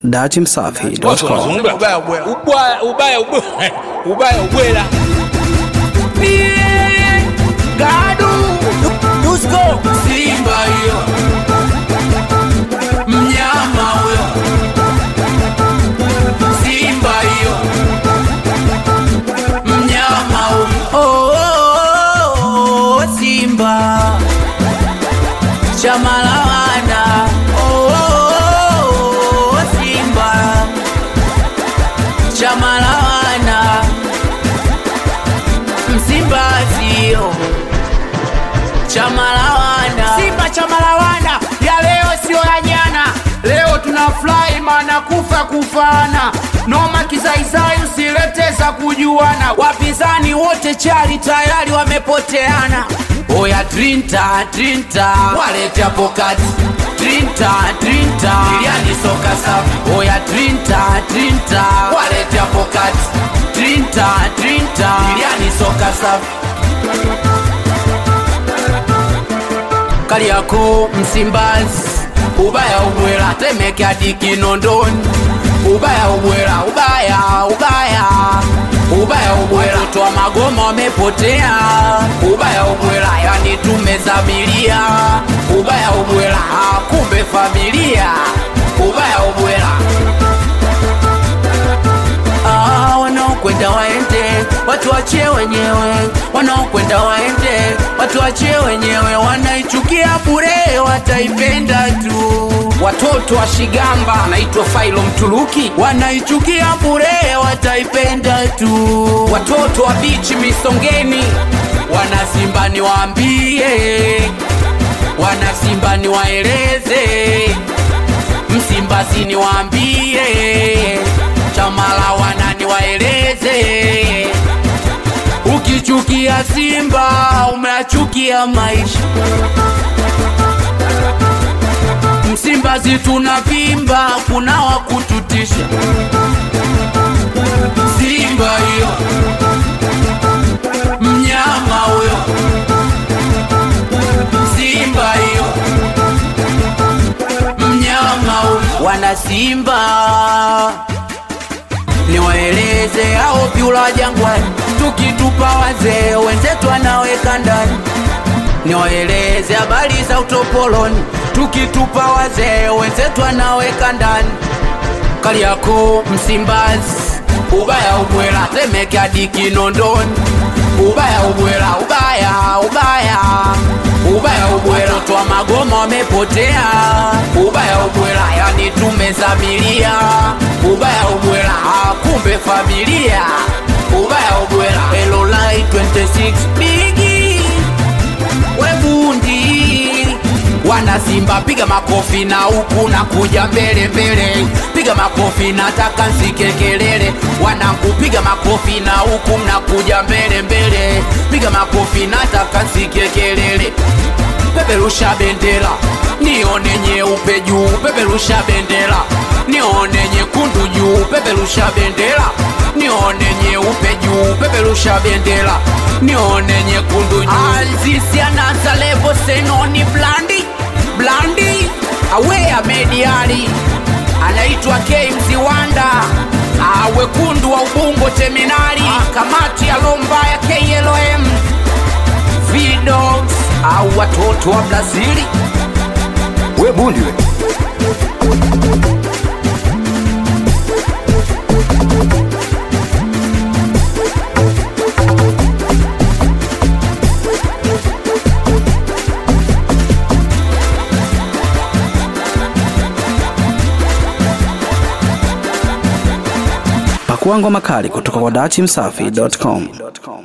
datimsafi.com ubaya ubwela ubaya ubaya ubwela ubaya ubwela Gadu Dusko Simba hiyo mnyama huyo Simba hiyo mnyama huyo oh, oh, oh, Simba chama la wana oh, oh, oh, Simba chama la wana Msimbazi chama la wana Simba chama la wana ya leo sio ya jana leo tunafurahi maana kufa kufana noma kizaizai usilete za kujuana wapinzani wote chali tayari wamepoteana oya trinta trinta walete hapo kati trinta trinta iliani soka safi oya trinta trinta walete hapo kati trinta trinta iliani soka safi Kariakoo, Msimbazi, ubaya ubwela, Temeke hadi Kinondoni, ubaya ubwela, ubaya ubaya ubaya ubwela, watoto wa Magoma wamepotea, ubaya ubwela, yani tumezamilia, ubaya ubwela, ah, kumbe familia, ubaya ubwela Ah, wanaokwenda waende, watu wachie wenyewe, wanaokwenda waende, watu wachie wenyewe, wanaichukia bure, wataipenda tu. Watoto wa Shigamba naitwa Failo Mtuluki, wanaichukia bure, wataipenda tu. Watoto wa bichi Misongeni, wanasimba niwaambie, wanasimba niwaeleze Msimbazi niwaambie, chama la wana niwaeleze, ukichukia Simba umeachukia maisha. Msimbazi tunavimba, kuna wa kututisha. Simba hiyo mnyama huyo, Simba hiyo mnyama huyu. wana Simba niwaeleze hao vyula jangwani, tukitupa wazee wenzetu wanaweka ndani. Niwaeleze habari za utopoloni, tukitupa wazee wenzetu wanaweka ndani. Kariakoo, Msimbazi, ubaya ubwela, Temeke hadi Kinondoni, ubaya ubwela, ubaya ubaya ubaya ubwela, watoto wa Magoma wamepotea, ubaya ubwela, yani tumezamilia, ubaya ubwela, ah, kumbe familia, ubaya ubwela, Elolai 26 bigi webundi wana Simba, piga makofi na huku na kuja mbele mbele, piga makofi, nataka nsike kelele. Wanangu, piga makofi na huku mnakuja mbele mbele, piga makofi, nataka nsike kelele. Peperusha bendera nione nyeupe juu, peperusha bendera nione nyekundu juu, peperusha bendera nione nyeupe juu, peperusha bendera nione nyekundu juu. Azizi anaanza levo senoni blandi blandi awea mediali anaitwa James Wanda Ah, wekundu wa Ubungo Terminali kamati ya lomba ya KLM Vidogs au watoto wa Brazili we bundi we pakua ngoma kali kutoka kwa datimsafi.com